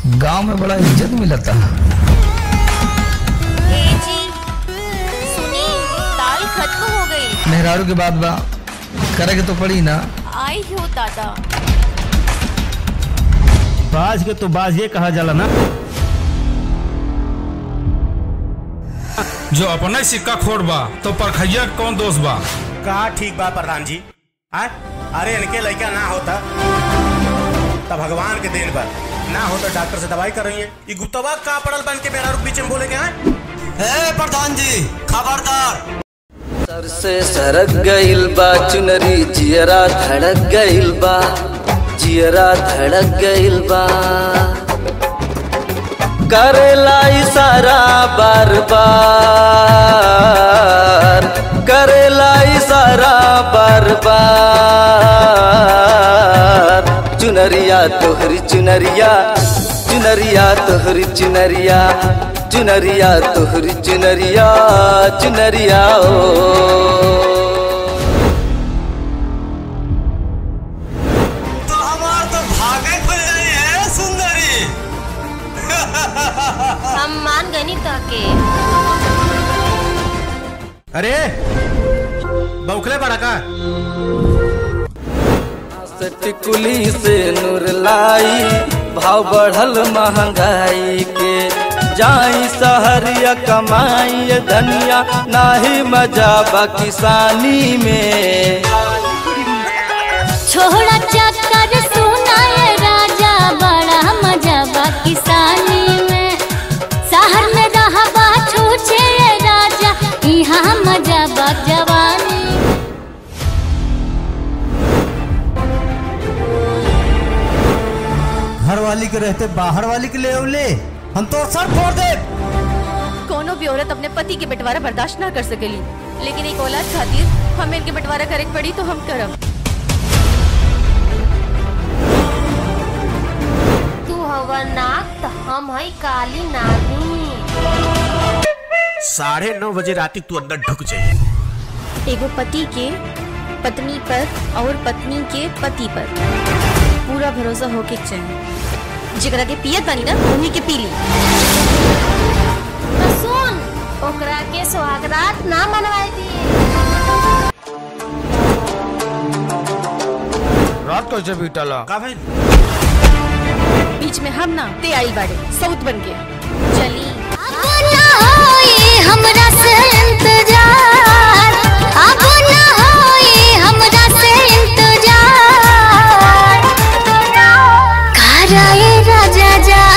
गांव में बड़ा इज्जत मिलता ए जी सुनी दाल खत्म हो गई मेहरारू के बाद बा करे के तो पड़ी ना आई हो दादा बाज के तो बाज ये कहा जाला ना जो अपने सिक्का खोड़ बा तो परखैया के कौन दोष बा कहा ठीक बा प्रधान जी आ? अरे इनके लड़का ना होता तब भगवान के देन पर ना हो तो डॉक्टर से दवाई कर रही है ये गुप्तवा का पड़ल बन के मेरा बीच में बोले के हैं ए प्रधान जी खबरदार सर से सरक गइल बा चुनरी जियरा धड़क गइल बा जियरा धड़क गइल बा करेला इशारा बार बार करेला इशारा बार बार चुनरिया तोहरी चुनरिया चुनरिया तोहरी चुनरिया चुनरिया तोहरी चुनरिया चुनरिया ओ तो हमार तो भागे खुल गई है सुंदरी हम मान गनी ताके अरे बौखले बड़ा का टिकुली से नूर लाई भाव बढ़ल महंगाई के जाई सहरिया कमाई धनिया नाही मजा बा किसानी में छोड़ा चक्कर सुनाए राजा बड़ा मजा बा किसानी में शहर में रहबा छूछे राजा यहाँ मजा बा जवानी घर वाली के रहते बाहर वाली के ले ले हम तो सर फोड़ दे कोनो भी औरत अपने पति के बंटवारा बर्दाश्त ना कर सकेली लेकिन एक औलाद खातिर हमें इनके बंटवारा करे के पड़ी तो हम करब तू हवा नाग तो हम है काली नागिन साढ़े नौ बजे राती तू अंदर ढुक जाइए एगो पति के पत्नी पर और पत्नी के पति पर पूरा भरोसा होके के चाहिए जेकरा के पियत बानी ना उन्हीं के पी ली तो सुन ओकरा के सुहागरात ना मनवाए दिए रात कैसे बीतला का भाई बीच में हम ना ते आइल बाड़े सऊत बन के चली अब ना होई हमरा से इंतजार अब ना होई हमरा से इंतजार कराए राजा जा